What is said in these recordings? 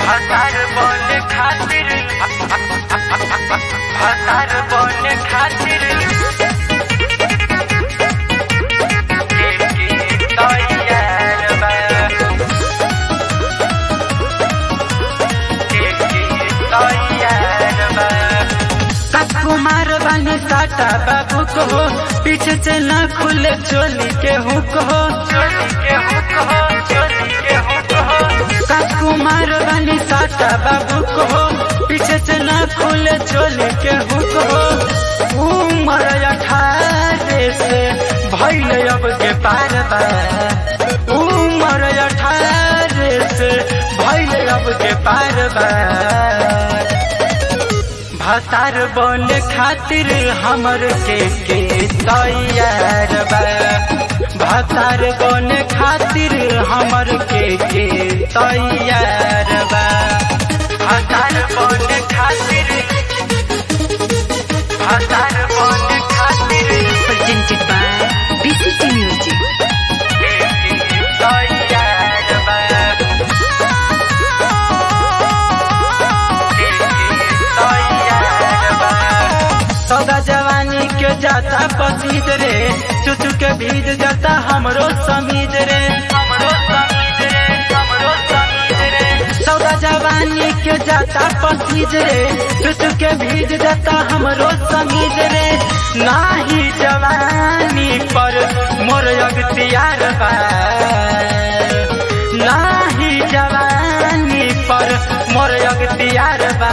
हतार बन खातिर हतार बन खातिर के के तैयार बा के के तैयार बा कुमार बानी साटा बाबू को हो पीछे से ना खुले चोली के हुक हो चोली के हुक हो चोली के हुक हो कुमार बानी साटा बाबू को हो पीछे से ना खुले चोली के हुक हो उम्र अठारह से भैल अब के पार बा उम्र अठारह से भैल अब के पार बा भतार बने खातिर हमर के के तैयार बा भतार बने खातिर हमर के के तैयार बा हतार बन खातिर हतार बन खातिर presented by BCC Music. के के तैयार बा के के तैयार बा सौदा जवानी के जाता पसीद रे चुचु के भीज जाता हमरो समीज रे हमरो समीज रे हमरो समीज रे सौदा जवानी के जाता पसीज रे चुचु के भीज जाता हमरो समीज रे नाही जवानी पर मोर अगतियार बा नाही जवानी पर मोर अगतियार बा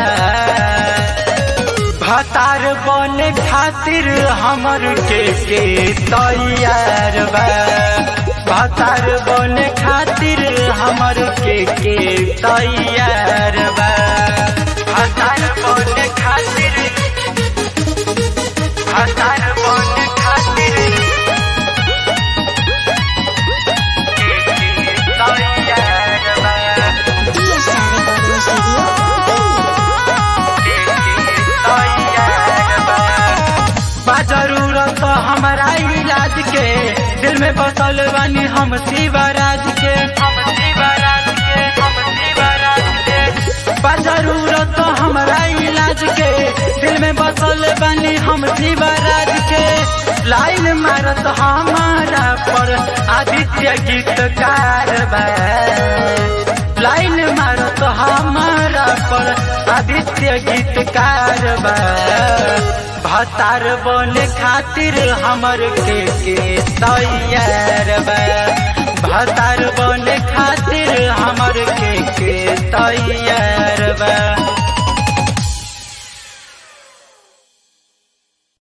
भतार बने खातिर हमर के के तैयार बा भतार बने खातिर हमर के के तैयार बा हतार बन खातिर हतार बन खातिर के के तैयार बा के के तैयार बा बा जरूरत हमारा इलाज के दिल में बसल बानी हम शिवराज के हम शिवराज के हम शिवराज के बा जरूरत हमारा इलाज के दिल में बसल बानी हम शिवराज के लाइन मारत हमारा पर आदित्य गीतकार बा लाइन मारत हमारा पर आदित्य गीतकार बा भतार बने खातिर हमर के के तैयार बा भतार बने खातिर हमर के के तैयार बा